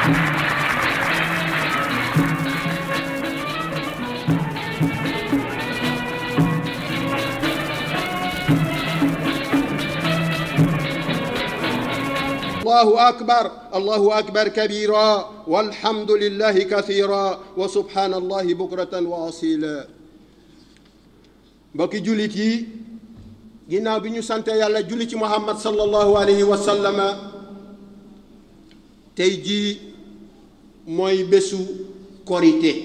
الله أكبر الله أكبر كبيرا والحمد لله كثيرا وسبحان الله بكرة وأصيلا mbokki jullit yi ginnaaw bi ñu sante yàlla julli ci muhammad sallallahu alayhi wa sallama tey jii mooy bésu korite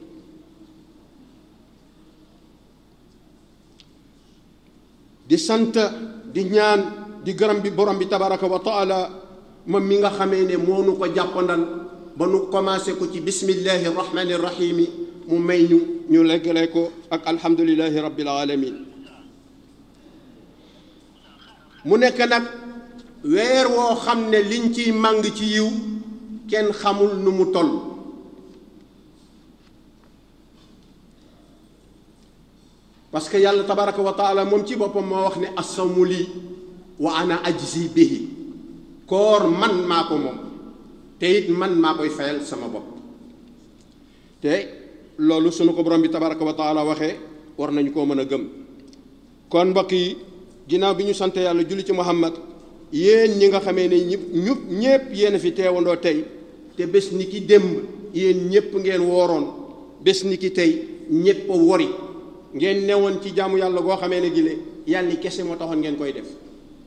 di sant di ñaan di gërëm bi borom bi tabaraka wa taala moom mi nga xamee ne moo nu ko jàppandal ba nu commencé ko ci bismillahi rahmani rahimi mu may ñu ñu leggale ko ak alhamdulilahi rabbil alamin mu nekk nag weer woo xam ne liñ ciy màng ci yiw kenn xamul nu mu toll parce que yàlla tabaraka wa taala moom ci boppam moo wax ne assawmu lii wa ana ajzi bihi koor man maa ko moom te it man maa koy fayal sama bopp te loolu sunu ko borom bi tabaraka wa taala waxee war nañu koo mën a gëm kon mbokk yi ginnaaw bi ñu sant yàlla julli ci muhammad yéen ñi nga xamee ne ñëpp ñëpp ñépp yéen fi teewandoo tey te bés ni ki démb yéen ñépp ngeen wooroon bés ni ki tey ñépp a wori ngeen newoon ci jaamu yàlla goo xamee ne gile yàlla kese moo taxoon ngeen koy def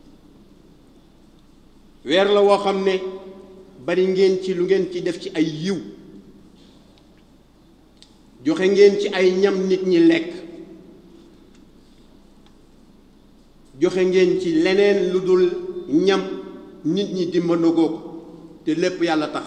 weer la woo xam ne bari ngeen ci lu ngeen ci def ci ay yiw joxe ngeen ci ay ñam nit ñi lekk joxe ngeen ci leneen lu dul ñam nit ñi dimbandogoo ko te lépp yàlla tax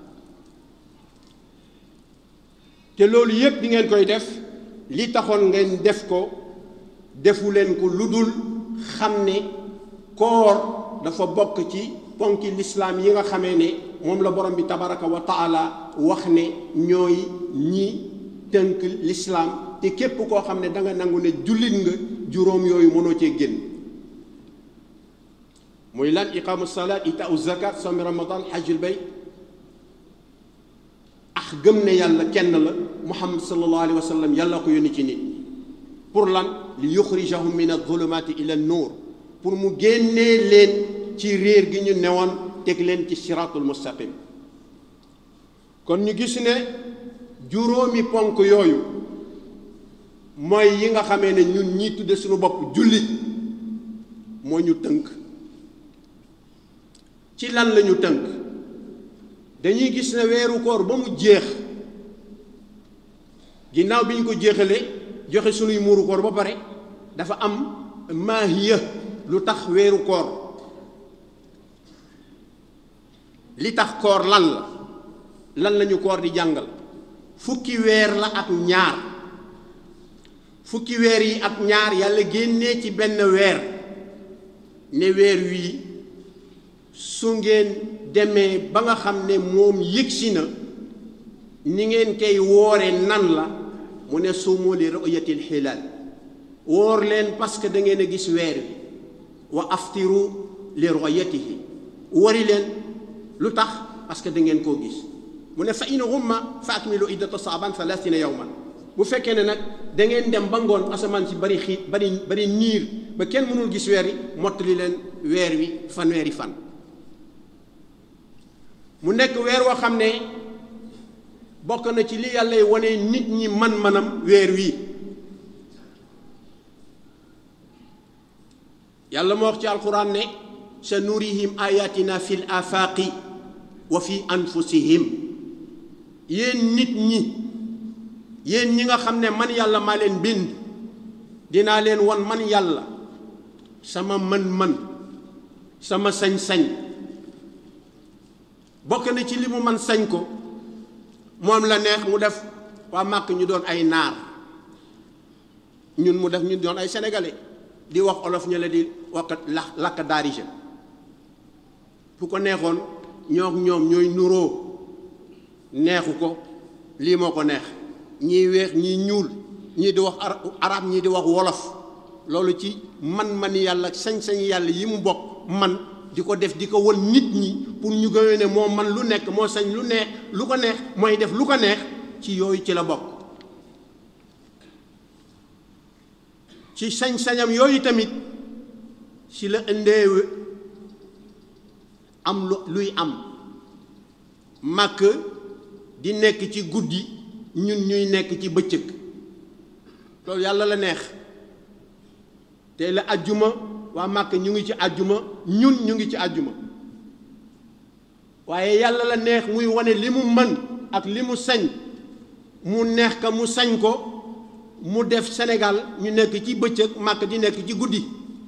te loolu yépp di ngeen koy def li taxoon ngeen def ko defu leen ko lu dul xam ne koor dafa bokk ci ponki lislaam yi nga xamee ne moom la borom bi tabaraka wa taala wax ne ñooy ñi tënk lislaam te képp koo xam ne danga nangu ne jullit nga juróom yooyu mënoo cee génn muy lan iqaamu salaat itaau zakat sawmi ramadan hajjul bayt ax gëm ne yàlla kenn la muhammad sallallahu alayhi wa sallam yàlla ko yónni ci nit pour lan li yuxrijahum min adulumaati ila nuur pour mu génnee leen ci réer gi ñu newoon teg leen ci siraatul mustaqim kon ñu gis ne juróomi ponk yooyu mooy yi nga xamee ne ñun ñi tudde suñu bopp jullit moo ñu tënk ci lan lañu tënk dañuy gis ne weeru koor ba mu jeex ginnaaw bi ñu ko jeexalee joxe sunuy muuru koor ba pare dafa am maahiya lu tax weeru koor li tax koor lan la lan lañu koor di jàngal fukki weer la ak ñaar fukki weer yi ak ñaar yàlla génnee ci benn weer ne weer wii su ngeen demee ba nga xam ne moom yëgsi na ni ngeen koy woore nan la mu ne suumu li ru'yatil hilaal woor leen parce que da ngeen a gis weer wi wa aftiru li ru'yatihi wori leen lu tax parce que da ngeen koo gis mu ne fa in ghumma fa akmilu iddata saaban thalathina yawman bu fekkee ne nag da ngeen dem ba ngoon asamaan si bari xiit bari bari niir ba kenn mënul gis weer wi mottali leen weer wi fanweeri fan mu nekk weer woo xam ne bokk na ci li yàlla wane nit ñi man-manam weer wii yàlla moo wax ci alquran ne sa nurihim ayatina fi l afaqi wa fi anfusihim yéen nit ñi yéen ñi nga xam ne man yàlla maa leen bind dinaa leen wan man yàlla sama mën-mën sama sañ-sañ bokk na ci li mu man sañ ko moom la neex mu def waa màkk ñu doon ay naar ñun mu def ñu doon ay sénégalais di wax olof ñu la di wax la lakk daarije bu ko neexoon ñoo ñoom ñooy nuroo neexu ko lii moo ko neex ñii weex ñii ñuul ñii di wax arab ñii di wax wolof loolu ci man-man yàlla sañ-sañ yàlla yi mu bokk man di ko def di ko won nit ñi pour ñu gëmee ne moo man lu nekk moo sañ lu neex lu ko neex mooy def lu ko neex ci yooyu ci la bokk ci sañ-sañam yooyu tamit ci la indee am lu luy am màkk di nekk ci guddi ñun ñuy nekk ci bëccëg loolu yàlla la neex te la ajjuma waa màkk ñu ngi ci ajjuma ñun ñu ngi ci ajjuma waaye yàlla la neex muy wane li mu mën ak li mu sañ mu neex ka mu sañ ko mu def Sénégal ñu nekk ci bëccëg màkk di nekk ci guddi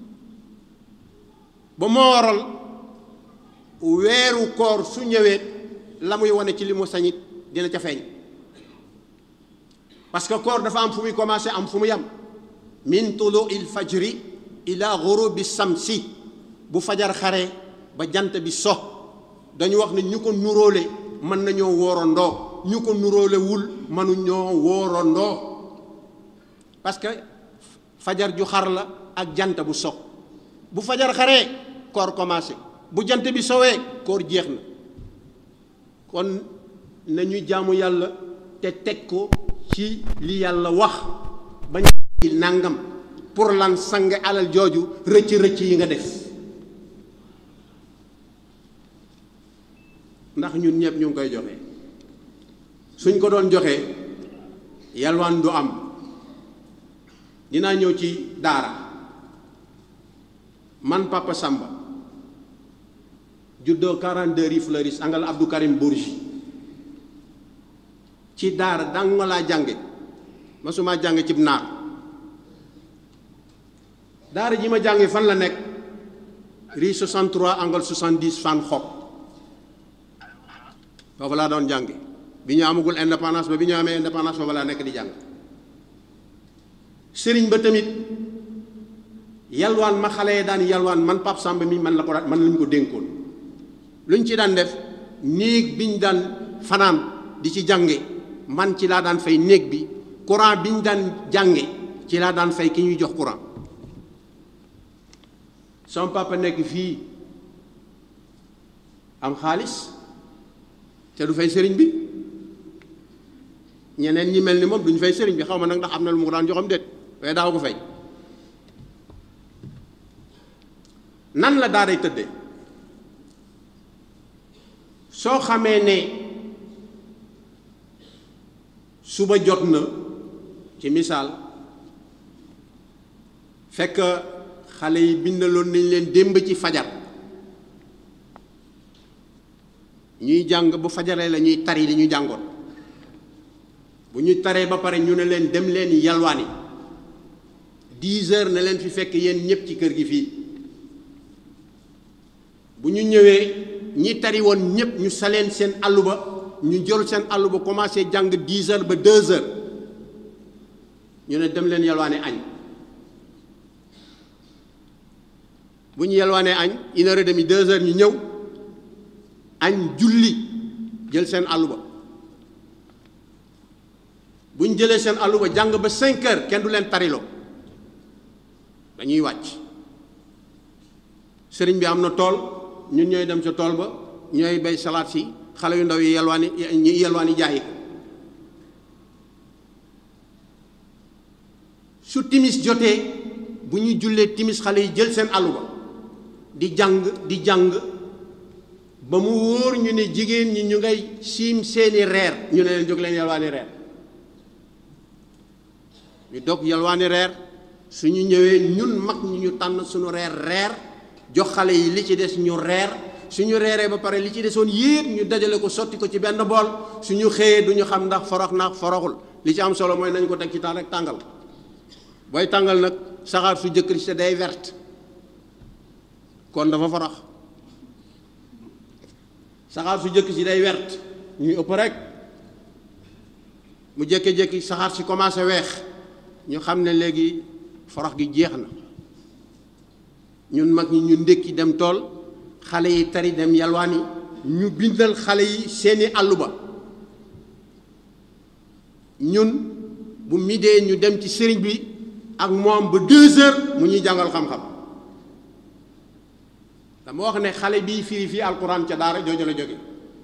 ba moo waral weeru koor su ñëwee la muy wane ci li mu sañit dina ca feeñ parce que koor dafa am fu muy commencé am fu mu yam min tulu il fajri ila ghurubi samsi bu fajar xare ba jant bi so dañu wax ne ñu ko nuróole mën nañoo woorandoo ñu ko nuróole wul mënuñoo woorandoo parce que fajar ju xar la ak jant bu so bu fajar xaree koor commencé bu jant bi sowee koor jeex na kon nañu jaamu yàlla te teg ko ci li yàlla wax bañ nangam pour lan sang alal jooju rëcc rëcc yi nga def ndax ñun ñëpp ñu ngi koy joxe suñ ko doon joxe yalwaan du am dinaa ñëw ci daara man Papa Samba juddoo 42 rue Fleuris angal Abdou Karim Bourgi ci daara dang ma laa jànge masuma jànge cib naar daara ji ma jànge fan la nekk rue 63 angle 70 fan xob foofu laa doon jànge bi ñu amagul indépendance ba bi ñu amee indépendance foofu laa nekk di jàng sëriñ ba tamit yalwaan ma xale yi daan yalwaan man Pape Samba mi man la ko daan man lañu ko dénkoon lu ñu ci daan def néeg bi ñu daan fanaan di ci jànge man ci laa daan fay néeg bi courant bi ñu daan jànge ci laa daan fay ki ñuy jox courant sama papa nekk fii am xaalis te du fay sëriñ bi ñeneen ñi mel ni moom duñu fay sëriñ bi xaw ma nag ndax am na lu mu ko daan joxam déet waaye daaw ko fay nan la daaray tëdde soo xamee ne suba jot na ci misaal fekk xale yi bindaloon nañ leen démb ci fajar ñuy jàng bu fajaree la ñuy tari li ñu jàngoon bu ñu taree ba pare ñu ne leen dem leen yalwaani dix heures ne leen fi fekk yéen ñëpp ci kër gi fii bu ñu ñëwee ñi tari woon ñëpp ñu saleen seen àlluba ñu jël seen àlluba commencé jàng dix heures ba deux heures ñu ne dem leen yalwaane añ bu ñu yalwaanee añ une heure et demie deux heures ñu ñëw añ julli jël seen àlluba bu ñu jëlee seen àlluba jàng ba cinq heures kenn du leen tariloo dañuy wàcc sëriñ bi am na tool ñun ñooy dem ca tool ba ñooy bay salaat si xale yu ndaw yi yelwaani ñi yelwaani jaayi ko su timis jotee bu ñu jullee timis xale yi jël seen àlluba di jàng di jàng ba mu wóor ñu ne jigéen ñi ñu ngay siim seeni reer ñu ne leen jóg leen yelwaani reer ñu dog yelwaani reer suñu ñëwee ñun mag ñi ñu tànn suñu reer reer jox xale yi li ci des ñu reer suñu reeree ba pare li ci desoon yépp ñu dajale ko sotti ko ci benn bool suñu xëyee duñu xam ndax forox na foroxul li ci am solo mooy nañ ko teg ci taal rek tàngal booy tàngal nag saxaar su jëkkër si day verte kon dafa forox saxaar su jëkk si day wert ñuy ëpp rek mu jékki-jékki saxaar si commencé weex ñu xam ne léegi forox gi jeex na ñun mag ñi ñu ndékki dem tool xale yi tari dem yalwaani ñu bindal xale yi seeni àlluba ñun bu midee ñu dem ci sëriñ bi ak moom ba deux heures mu ñuy jàngal xam-xam dama wax ne xale bii firi fii alquran ca daara jooju la jóge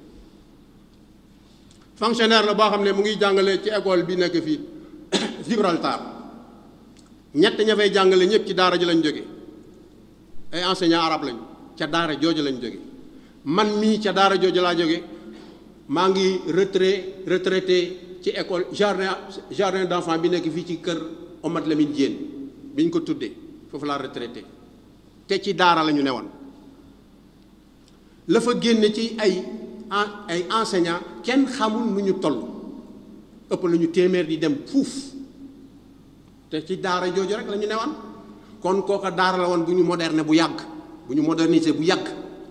fonctionnaire la boo xam ne mu ngi jàngale ci école bi nekk fii Gibraltar ñett ña fay jàngale ñëpp ci daara ji lañ jóge ay enseignant arabe lañu ca daara jooju lañ jóge man mii ca daara jooju laa jóge maa ngi retrait retraité ci école jardin jardin d'enfants bi nekk fii ci kër Omar Lamine Diène bi ñu ko tuddee foofu laa retraité te ci daara la ñu newoon la fa génne ci ay ay enseignants kenn xamul nu ñu toll ëpp la ñu téeméer di dem fuuf te ci daara jooju rek la ñu newoon kon kooka daara la woon bu ñu moderne bu yàgg bu ñu modernisé bu yàgg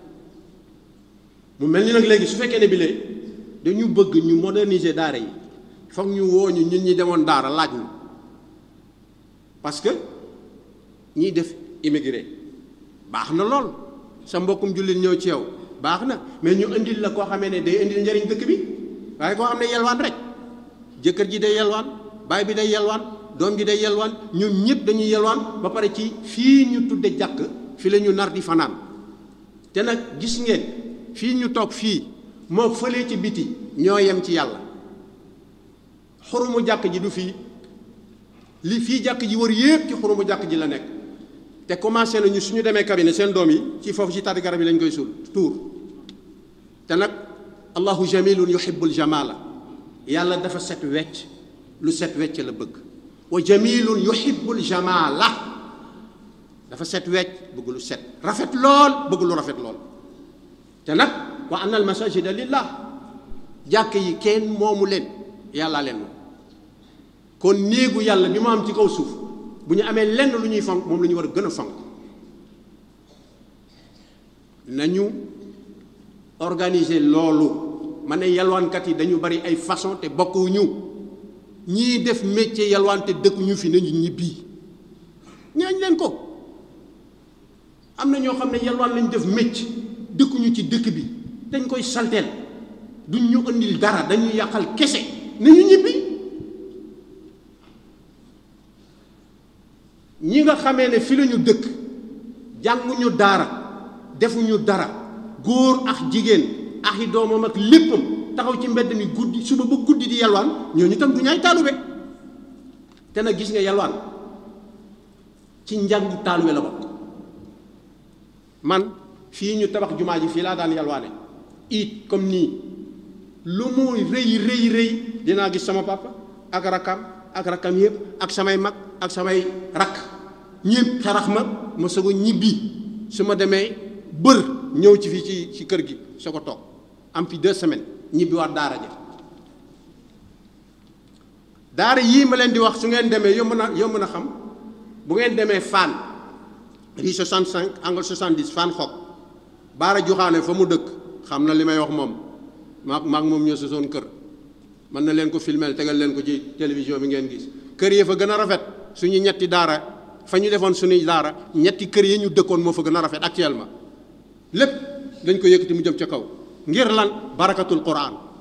mu mel ni nag léegi su fekkee ne bi lee dañu bëgg ñu moderniser daara yi foog ñu woo ñu ñun ñi demoon daara laaj ñu parce que ñiy def immigré baax na lool sa mbokkum jullit ñëw ci yow baax na mais ñu indil la koo xamee ne day indil njëriñ dëkk bi waaye koo xam ne yelwaan rek jëkkër ji day yelwaan baay bi day yelwaan doom ji day yelwaan ñun ñëpp dañuy yelwaan ba pare ci fii ñu tudde jàkk fi la ñu nar di fanaan te nag gis ngeen fii ñu toog fii moo fëlee ci biti ñoo yem ci yàlla xurumu jàkk ji du fii li fii jàkk ji wër yépp ci xurumu jàkk ji la nekk te commencé nañu suñu demee cabinet seen doom yi ci foofu ci tàddi garab yi lañ koy suul tuur te nag allahu jamilun yuhibbul jamala yàlla dafa set wecc lu set wecc la bëgg wa jamilun yuhibbul jamala dafa set wecc bëgg lu set rafet lool bëgg lu rafet lool te nag wa anna al masajida lillah jàkk yi kenn moomu leen yàllaa leen moom kon néegu yàlla bi mu am ci kaw suuf bu ñu amee lenn lu ñuy fonk moom la ñu war a gën a fonk nañu organiser loolu ma ne yalwaankat yi dañu bari ay façon te bokkuñu ñii def métier yalwaan te dëkkuñu fi nañu ñibbi ñaañ leen ko am na ñoo xam ne yalwaan lañ def métier dëkkuñu ci dëkk bi dañ koy salteel duñ ñu indil dara dañuy yàqal kese nañu ñibbi ñi nga xamee ne fi lañu dëkk jànguñu daara defuñu dara góor ak jigéen ak i doomam ak léppam taxaw ci mbedd mi guddi suba ba guddi di yalwaan ñooñu tam du ñaay taalube te nag gis nga yalwaan ci njàngu taalube la bokk man fii ñu tabax jumaa ji fii laa daan yalwaane it comme nii lu muy rëy rëy rëy dinaa gis sama papa ak rakkam ak rakkam yëpp ak samay mag ak samay rakk ñëpp xarax ma ma soog a ñibbi su ma demee bër ñëw ci fii ci ci kër gi soo ko toog am fi deux semaines ñibbi waat daara ja daara yii ma leen di wax su ngeen demee yomb na yomb na xam bu ngeen demee Fann rue 65 angle 70 Fann xob baara joxaane fa mu dëkk xam na li may wax moom maak maak moom ñoo sosoon kër mën na leen ko filmel tegal leen ko ci télévision bi ngeen gis kër yi fa gën a rafet suñu ñetti daara fa ñu defoon suñuy daara ñetti kër yi ñu dëkkoon moo fa gën a rafet actuellement lépp dañ ko yëkkati mu jëm ca kaw ngir lan barakatul quran